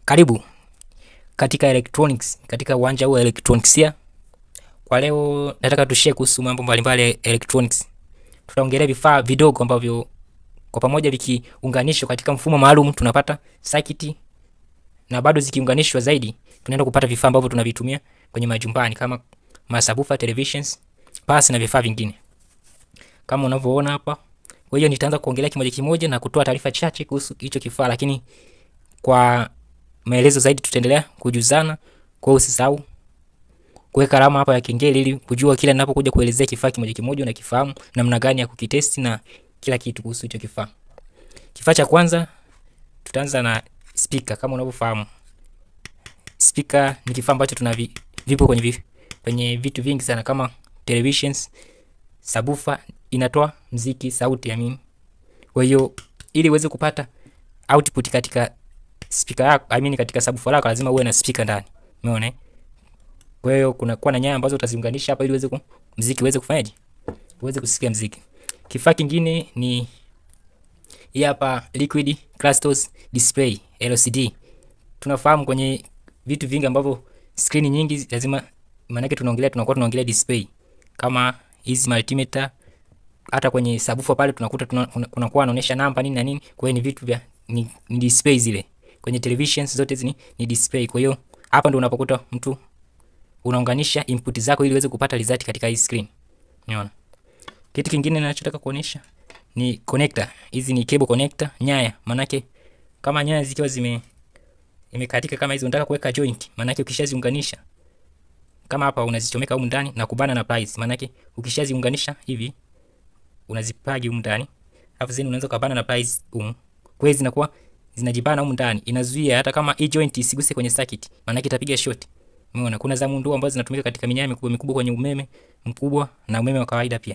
Karibu katika electronics, katika uwanja huu wa electronicsia. Kwa leo nataka tushare kuhusu mambo mbalimbali ya electronics. Tutaongelea vifaa vidogo ambavyo kwa pamoja vikiunganishwa katika mfumo maalum tunapata circuit, na bado zikiunganishwa zaidi tunaenda kupata vifaa ambavyo tunavitumia kwenye majumbani kama masabufa, televisions, pasi na vifaa vingine kama unavyoona hapa. Kwa hiyo nitaanza kuongelea kimoja kimoja na kutoa taarifa chache kuhusu hicho kifaa, lakini kwa maelezo zaidi tutaendelea kujuzana. Kwa hiyo usisahau kuweka alama hapa ya kengele ili kujua kila ninapokuja kuelezea kifaa kimoja kimoja unakifahamu namna gani ya kukitesti na kila kitu kuhusu hicho kifaa. Kifaa cha kwanza tutaanza na speaker. Kama unavyofahamu, speaker ni kifaa ambacho tuna vi, vipo kwenye vi, kwenye vitu vingi sana kama televisions, subwoofer inatoa mziki, sauti ya mimi. Kwa hiyo ili uweze kupata output katika speaker yako, I mean katika subwoofer lako lazima uwe na speaker ndani. Umeona eh? Kwa hiyo kuna kuwa na nyaya ambazo utaziunganisha hapa ili uweze ku mziki uweze kufanyaje? Uweze kusikia mziki. Kifaa kingine ni hii hapa liquid crystals display LCD. Tunafahamu kwenye vitu vingi ambavyo screen nyingi lazima maana yake tunaongelea tunakuwa tunaongelea display. Kama hizi multimeter hata kwenye subwoofer pale tunakuta kunakuwa tuna, kuna anaonyesha namba nini na nini. Kwa hiyo ni vitu vya ni, ni display zile. Kwenye televisions zote hizi ni, ni display. Kwa hiyo hapa ndio unapokuta mtu unaunganisha input zako ili uweze kupata result katika hii screen. Unaona? Kitu kingine ninachotaka kuonyesha ni connector. Hizi ni cable connector, nyaya. Manake kama nyaya zikiwa zime imekatika kama hizo unataka kuweka joint, manake ukishaziunganisha kama hapa unazichomeka humu ndani na kubana na pliers. Manake ukishaziunganisha hivi unazipagi humu ndani. Alafu zeni unaweza kubana na pliers humu. Kwa hiyo zinakuwa zinajibana humu ndani. Inazuia hata kama hii joint isiguse kwenye circuit, manake itapiga short. Umeona kuna za mundu ambazo zinatumika katika minyaya mikubwa mikubwa kwenye umeme mkubwa na umeme wa kawaida pia.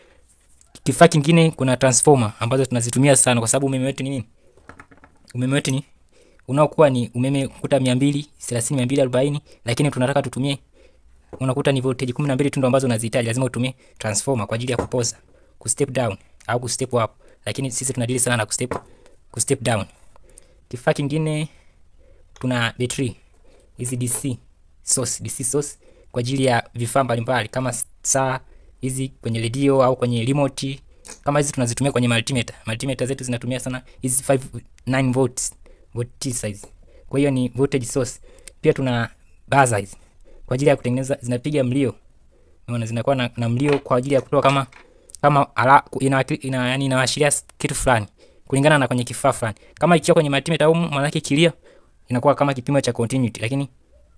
Kifaa kingine kuna transformer ambazo tunazitumia sana kwa sababu umeme wetu ni nini? Umeme wetu ni unaokuwa ni umeme kuta 230 240, lakini tunataka tutumie unakuta ni voltage 12 tu ndo ambazo unazihitaji, lazima utumie transformer kwa ajili ya kupoza, ku step down au ku step up, lakini sisi tunadili sana na ku step ku step down. Kifaa kingine kuna battery hizi DC source, DC source kwa ajili ya vifaa mbalimbali kama saa hizi kwenye redio au kwenye remote. Kama hizi tunazitumia kwenye multimeter. Multimeter zetu zinatumia sana hizi 5 9 volts volt size. Kwa hiyo ni voltage source. Pia tuna buzzer hizi kwa ajili ya kutengeneza, zinapiga mlio. Unaona zinakuwa na, na mlio kwa ajili ya kutoa kama kama ala, ina, ina yani inaashiria kitu fulani kulingana na kwenye kifaa fulani. Kama ikiwa kwenye multimeter au maana yake kilio inakuwa kama kipimo cha continuity, lakini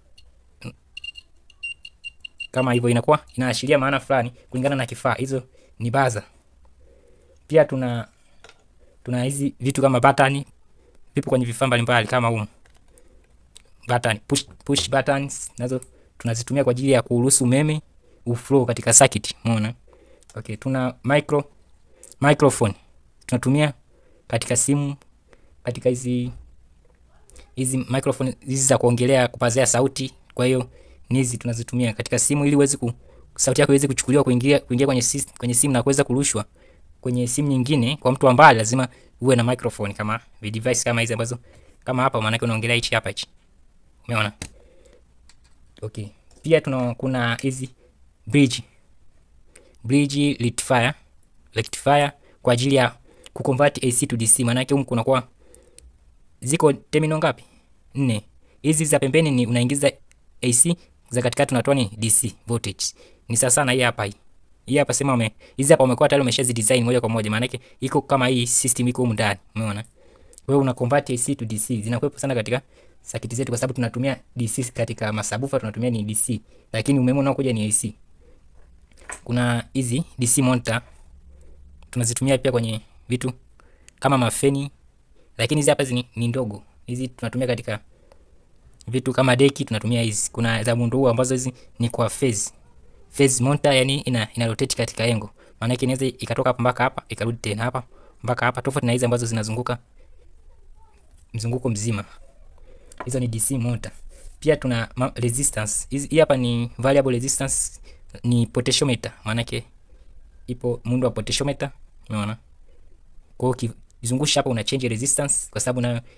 kama hivyo inakuwa inaashiria maana fulani kulingana na kifaa. Hizo ni buzzer. Pia tuna tuna hizi vitu kama button vipo kwenye vifaa mbalimbali kama huko button push, push buttons nazo tunazitumia kwa ajili ya kuruhusu umeme uflow katika circuit. Umeona? Okay, tuna micro microphone tunatumia katika simu, katika hizi hizi microphone hizi za kuongelea kupazia sauti. Kwa hiyo hizi tunazitumia katika simu ili uweze ku sauti yako iweze kuchukuliwa kuingia kuingia kwenye sis, kwenye simu na kuweza kurushwa kwenye simu nyingine. Kwa mtu ambaye lazima uwe na microphone kama vi device kama hizi ambazo kama hapa, maana yake unaongelea hichi hapa hichi. Umeona? Okay. Pia tuna kuna hizi bridge bridge rectifier rectifier kwa ajili ya kuconvert AC to DC. Maana yake huko kunakuwa ziko terminal ngapi? Nne. Hizi za pembeni ni unaingiza AC za katikati unatoa ni DC voltage. Ni sawa sana hii hapa hii. Hii hapa sema ume hizi hapa umekuwa tayari umeshazi design moja kwa moja maana yake iko kama hii system iko huko ndani. Umeona? Wewe una convert AC to DC. Zinakuwepo sana katika circuit zetu kwa sababu tunatumia DC katika masabufa tunatumia ni DC. Lakini umeme unaokuja ni AC. Kuna hizi DC monitor tunazitumia pia kwenye vitu kama mafeni. Lakini hizi hapa ni, ni ndogo. Hizi tunatumia katika vitu kama deki tunatumia hizi. Kuna za muundo huu ambazo hizi ni kwa phase. Phase monitor yani ina, ina rotate katika engo. Maana yake inaweza ikatoka hapa mpaka hapa, ikarudi tena hapa mpaka hapa, tofauti na hizi ambazo zinazunguka mzunguko mzima. Hizo ni DC monitor. Pia tuna resistance. Hizi hii hapa ni variable resistance, ni potentiometer. Maana yake ipo muundo wa potentiometer, umeona? Kwa hiyo ukizungusha hapa una change resistance kwa sababu nayo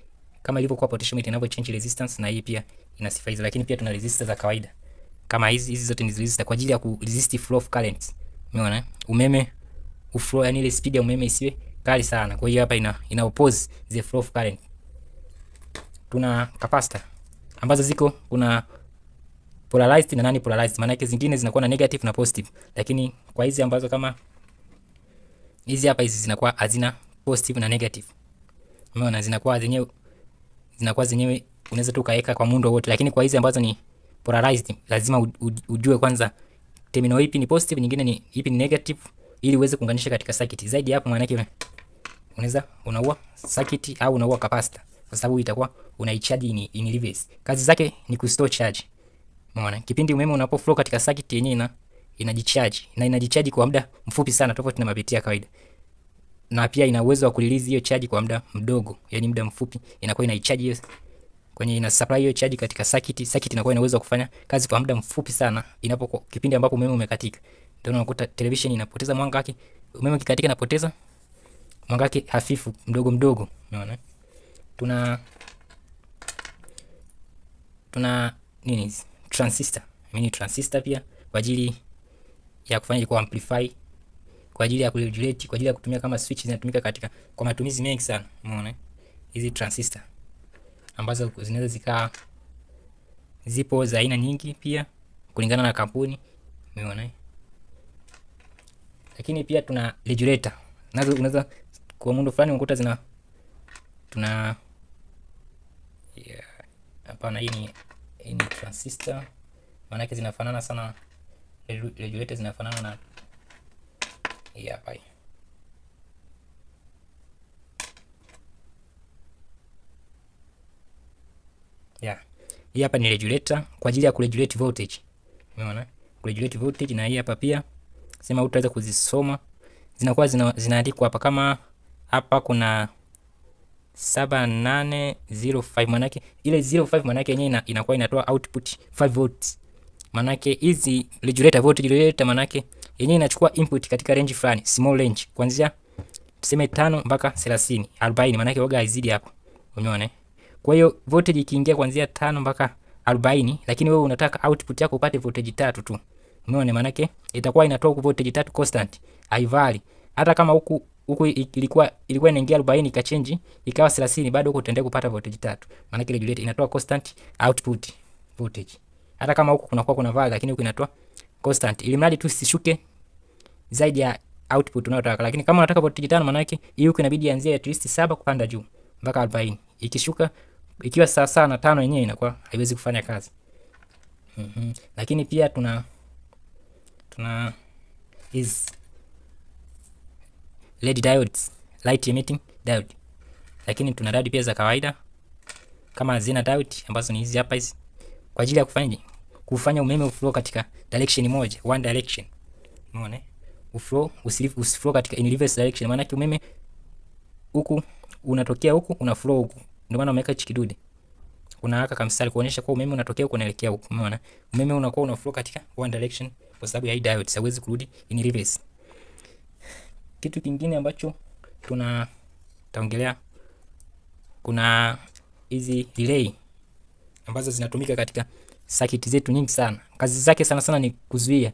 kama ilivyokuwa potentiometer inavyo change resistance, na hii pia ina sifa hizo, lakini pia tuna resistor za kawaida kama hizi. Hizi zote ni resistor kwa ajili ya ku resist flow of currents. Umeona umeme uflow, yani ile speed ya umeme isiwe kali sana. Kwa hiyo hapa ina ina oppose the flow of current. Tuna capacitor ambazo ziko kuna polarized na nani polarized, maana yake zingine zinakuwa na negative na positive, lakini kwa hizi ambazo kama hizi hapa hizi zinakuwa hazina positive na negative. Umeona zinakuwa zenyewe zinakuwa zenyewe unaweza tu kaweka kwa muundo wote, lakini kwa hizi ambazo ni polarized lazima u, u, ujue kwanza terminal ipi ni positive, nyingine ni ipi ni negative ili uweze kuunganisha katika circuit. Zaidi hapo maana yake unaweza unaua circuit au unaua capacitor kwa sababu itakuwa unaicharge in, in reverse. Kazi zake ni kustore charge. Umeona? Kipindi umeme unapo flow katika circuit yenyewe ina inajicharge na inajicharge kwa muda mfupi sana tofauti na mabeti ya kawaida. Na pia ina uwezo wa kurelease hiyo charge kwa muda mdogo, yani muda mfupi inakuwa inaicharge hiyo kwenye ina supply hiyo charge katika circuit. Circuit inakuwa ina uwezo wa kufanya kazi kwa muda mfupi sana inapokuwa kipindi ambapo umeme umekatika. Ndio unakuta television inapoteza mwanga wake, umeme ukikatika inapoteza mwanga wake hafifu mdogo mdogo. Umeona? Tuna tuna nini transistor mini transistor pia kwa ajili ya kufanya kwa amplify, kwa ajili ya kuregulate, kwa ajili ya kutumia kama switch, zinatumika katika kwa matumizi mengi sana. Umeona hizi transistor ambazo zinaweza zikaa, zipo za aina nyingi pia kulingana na kampuni. Umeona, lakini pia tuna regulator nazo, unaweza kwa muundo fulani unakuta zina tuna hapana, yeah. Hii ni hii ni transistor maanake zinafanana sana, regulator zinafanana na hii hapa. Yeah. Hii hapa ni regulator kwa ajili ya kuregulate voltage. Umeona? Kuregulate voltage na hii hapa pia sema utaweza kuzisoma. Zinakuwa zina, zinaandikwa hapa kama hapa kuna 7805 manake ile 05 manake yenyewe ina, inakuwa inatoa output 5 volts. Manake hizi regulator voltage regulator manake yenyewe inachukua input katika range fulani, small range kuanzia tuseme 5 mpaka 30, 40 manake waga haizidi hapo. Umeona? Kwa hiyo voltage ikiingia kuanzia 5 mpaka 40, lakini wewe unataka output yako upate voltage tatu tu. Umeona? Manake itakuwa inatoa voltage tatu constant, haivari. Hata kama huku huku ilikuwa ilikuwa inaingia 40 ikachange ikawa 30, bado huko utaendelea kupata voltage tatu. Maana kile regulator inatoa constant output voltage. Hata kama huko kunakuwa kuna vali, lakini huko inatoa constant, ili mradi tu sishuke zaidi ya output unayotaka. Lakini kama unataka voltage tano, maana yake hii huko inabidi ianzie at least 7 kupanda juu mpaka 40. Ikishuka ikiwa sawa sawa na tano yenyewe inakuwa haiwezi kufanya kazi. Mhm. Lakini pia tuna tuna is LED diodes, light emitting diode. Lakini tuna diode pia za kawaida kama zina diode ambazo ni hizi hapa hizi kwa ajili ya kufanya kufanya umeme uflow katika direction moja, one direction. Umeona? Uflow usilifu usiflow katika in reverse direction, maana yake umeme huku unatokea huku una flow huku. Ndio maana umeweka hichi kidude. Kuna haka kamstari kuonyesha kwa umeme unatokea huku unaelekea huku. Umeona? Umeme unakuwa una flow katika one direction kwa sababu ya hii diode, hauwezi kurudi in reverse. Kitu kingine ambacho tuna taongelea, kuna hizi relay ambazo zinatumika katika circuit zetu nyingi sana. Kazi zake sana sana ni kuzuia,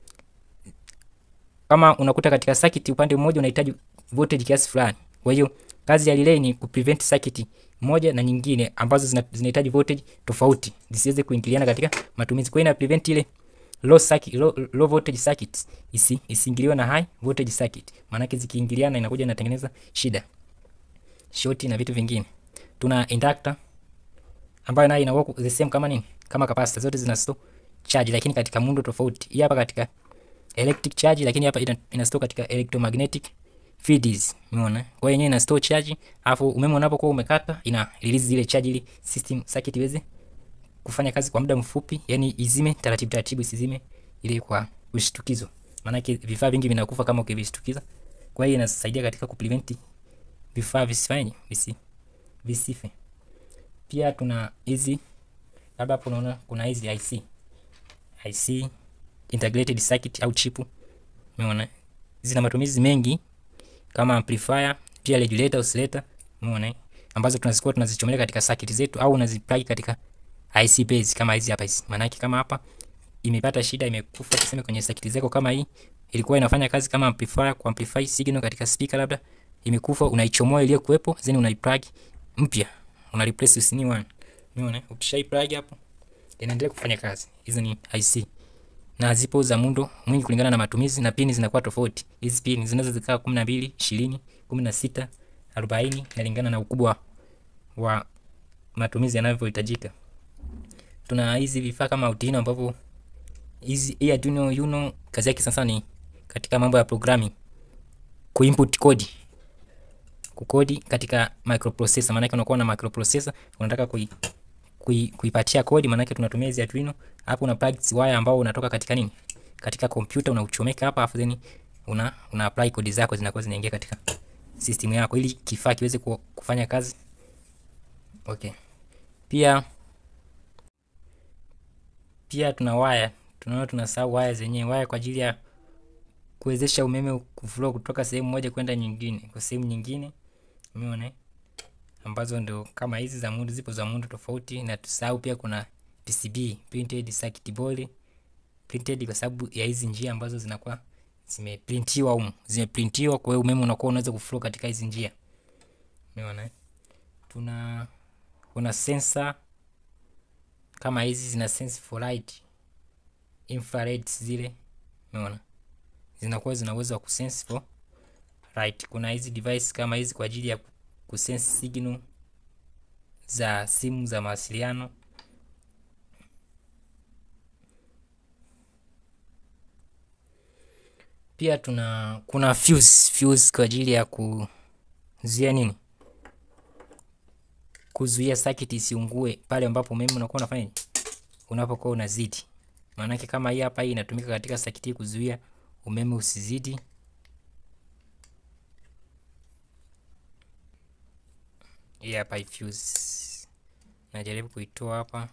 kama unakuta katika circuit upande mmoja unahitaji voltage kiasi fulani, kwa hiyo kazi ya relay ni kuprevent circuit moja na nyingine ambazo zinahitaji voltage tofauti zisiweze kuingiliana katika matumizi. Kwa hiyo ina prevent ile low circuit, low, low voltage circuit isi isiingiliwe na high voltage circuit, maana yake zikiingiliana inakuja inatengeneza shida, short na vitu vingine. Tuna inductor ambayo nayo ina work the same kama nini, kama capacitor, zote zina store charge, lakini katika muundo tofauti. Hii hapa katika electric charge, lakini hapa ina, ina store katika electromagnetic fields. Umeona? Kwa hiyo yenyewe ina store charge, alafu umeme unapokuwa umekata ina release zile charge ili system circuit iweze kufanya kazi kwa muda mfupi, yani izime taratibu taratibu, isizime ile kwa ushtukizo. Maana yake vifaa vingi vinakufa kama ukivishtukiza. Kwa hiyo inasaidia katika kuprevent vifaa visifanye visi visife. Pia tuna hizi labda hapo unaona kuna hizi IC IC integrated circuit au chip. Umeona? Zina matumizi mengi kama amplifier, pia regulator, oscillator. Umeona? ambazo tunazikuwa tunazichomelea katika circuit zetu au unaziplug katika IC base kama hizi hapa hizi. Maana yake kama hapa imepata shida, imekufa tuseme kwenye circuit zako kama hii ilikuwa inafanya kazi kama amplifier ku amplify signal katika speaker, labda imekufa, unaichomoa ile kuwepo, then unaiplug mpya, una replace with new one. Umeona, ukishai plug hapo inaendelea kufanya kazi. Hizo ni IC na zipo za muundo mwingi kulingana na matumizi, na pini zinakuwa tofauti. Hizi pini zinaweza zikaa 12, 20, 16, 40 inalingana na ukubwa wa matumizi yanavyohitajika. Tuna hizi vifaa kama Arduino ambavyo hizi hii Arduino Uno kazi yake sasa ni katika mambo ya programming, kuinput code, kukodi katika microprocessor. Maana yake unakuwa na microprocessor unataka kui kui, kuipatia kodi, maana yake tunatumia hizi Arduino. Hapo una plug wire ambao unatoka katika nini, katika kompyuta unauchomeka hapa, afu then una una apply kodi zako zinakuwa zinaingia katika system yako ili kifaa kiweze kufanya kazi. Okay, pia pia tuna waya, tunaona tunasahau waya zenyewe, waya kwa ajili ya kuwezesha umeme kuflow kutoka sehemu moja kwenda nyingine kwa sehemu nyingine, umeona ambazo ndio kama hizi za muundo, zipo za muundo tofauti, na tusahau pia kuna PCB, printed circuit board, printed kwa sababu ya hizi njia ambazo zinakuwa zimeprintiwa humu, zimeprintiwa, kwa hiyo umeme unakuwa unaweza kuflow katika hizi njia, umeona. Tuna kuna sensor kama hizi zina sense for light, infrared zile, umeona, zinakuwa zina uwezo wa kusense for light. Kuna hizi device kama hizi kwa ajili ya kusense signal za simu za mawasiliano. Pia tuna kuna fuse, fuse kwa ajili ya kuzuia nini, kuzuia circuit isiungue pale ambapo umeme unakuwa unafanya unapokuwa unazidi. Maanake kama hii hapa, hii inatumika katika circuit hii kuzuia umeme usizidi. Hii hapa hii fuse najaribu kuitoa hapa,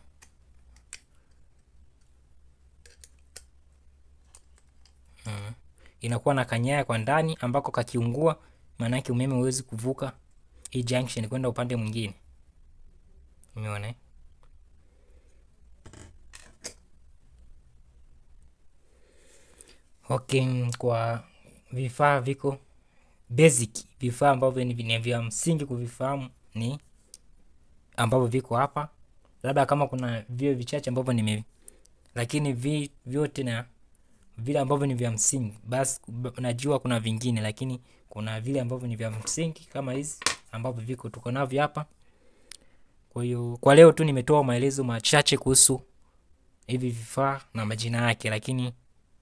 hmm. Inakuwa na kanyaya kwa ndani ambako kakiungua, maana yake umeme huwezi kuvuka hii junction kwenda upande mwingine, umeona. Okay, kwa vifaa viko basic, vifaa ambavyo ni vya msingi kuvifahamu ni ambavyo viko hapa, labda kama kuna vio vichache ambavyo nime, lakini vi vyote na vile ambavyo ni vya msingi, basi najua kuna vingine, lakini kuna vile ambavyo ni vya msingi kama hizi ambavyo viko tuko navyo hapa. Kwa hiyo kwa leo tu nimetoa maelezo machache kuhusu hivi vifaa na majina yake, lakini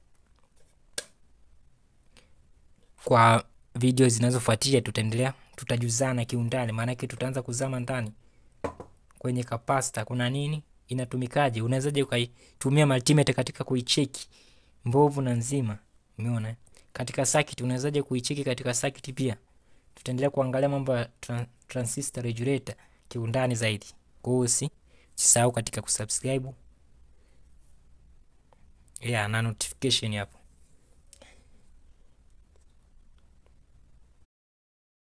kwa video zinazofuatia tutaendelea, tutajuzana kiundani, maana yake tutaanza kuzama ndani kwenye kapasta, kuna nini, inatumikaje, unawezaje ukaitumia multimeter katika kuicheki mbovu na nzima. Umeona, katika circuit unawezaje kuicheki katika circuit pia. Tutaendelea kuangalia mambo ya tran transistor regulator kiundani zaidi. Kwa hiyo usisahau katika kusubscribe, yeah, na notification hapo.